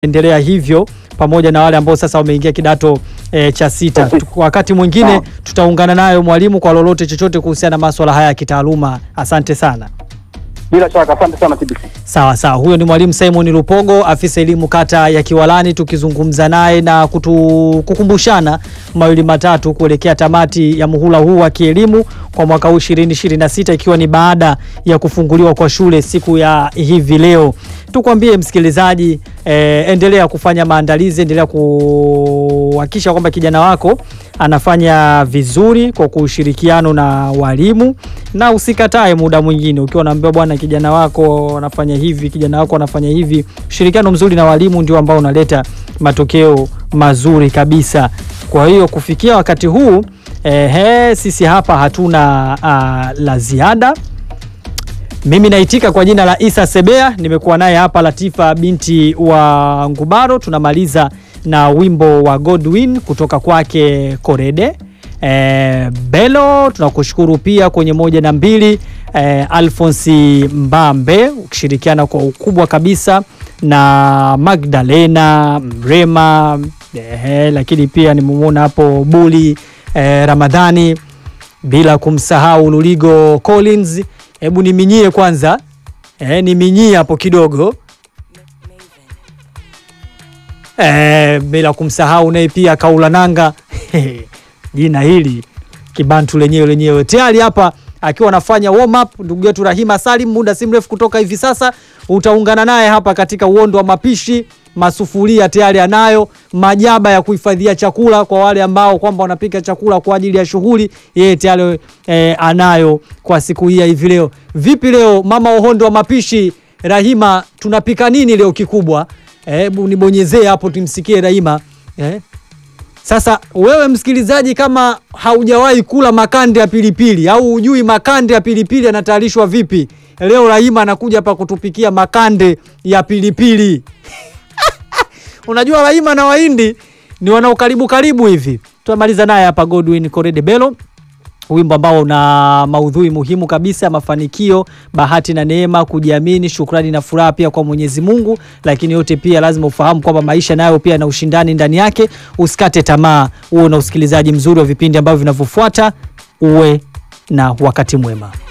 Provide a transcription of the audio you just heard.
endelea hivyo pamoja na wale ambao sasa wameingia kidato e, cha sita. Tu- Wakati mwingine tutaungana nayo mwalimu kwa lolote chochote kuhusiana na masuala haya ya kitaaluma. Asante sana. Bila shaka, asante sana TBC. Sawa sawa, huyo ni mwalimu Simon Lupogo, afisa elimu kata ya Kiwalani, tukizungumza naye na kutu, kukumbushana mawili matatu kuelekea tamati ya muhula huu wa kielimu kwa mwaka huu 2026 ikiwa ni baada ya kufunguliwa kwa shule siku ya hivi leo. Tukwambie msikilizaji, eh, endelea kufanya maandalizi, endelea kuhakikisha kwamba kijana wako anafanya vizuri kwa kushirikiano na walimu, na usikatae muda mwingine ukiwa unaambiwa bwana, kijana wako anafanya hivi, kijana wako anafanya hivi. Ushirikiano mzuri na walimu ndio ambao unaleta matokeo mazuri kabisa. Kwa hiyo kufikia wakati huu ehe, sisi hapa hatuna ah, la ziada. Mimi naitika kwa jina la Isa Sebea, nimekuwa naye hapa Latifa binti wa Ngubaro. Tunamaliza na wimbo wa Godwin kutoka kwake Korede. E, Belo tunakushukuru pia kwenye moja na mbili e, Alfonsi Mbambe ukishirikiana kwa ukubwa kabisa na Magdalena Mrema e, lakini pia nimemwona hapo Buli e, Ramadhani bila kumsahau Luligo Collins. Hebu niminyie kwanza e, niminyie hapo kidogo e, bila kumsahau naye pia Kaulananga jina hili kibantu lenyewe lenyewe tayari hapa akiwa anafanya warm up. Ndugu yetu Rahima Salim, muda si mrefu kutoka hivi sasa utaungana naye hapa katika uondo wa mapishi. Masufuria tayari anayo, majaba ya kuhifadhia chakula kwa wale ambao kwamba wanapika chakula kwa ajili ya shughuli, yeye tayari eh, anayo kwa siku hii ya hivi leo. Vipi leo mama uhondo wa mapishi Rahima, tunapika nini leo kikubwa? Hebu nibonyezee hapo tumsikie Rahima eh. Sasa wewe msikilizaji, kama haujawahi kula makande ya pilipili au hujui makande ya pilipili yanatayarishwa vipi, leo Rahima anakuja hapa kutupikia makande ya pilipili. Unajua Rahima na Wahindi ni wanaokaribu karibu hivi. Tunamaliza naye hapa Godwin Korede Belo, wimbo ambao una maudhui muhimu kabisa ya mafanikio, bahati na neema, kujiamini, shukrani na furaha pia kwa Mwenyezi Mungu. Lakini yote pia lazima ufahamu kwamba maisha nayo pia na ushindani ndani yake. Usikate tamaa, uwe na usikilizaji mzuri wa vipindi ambavyo vinavyofuata. Uwe na wakati mwema.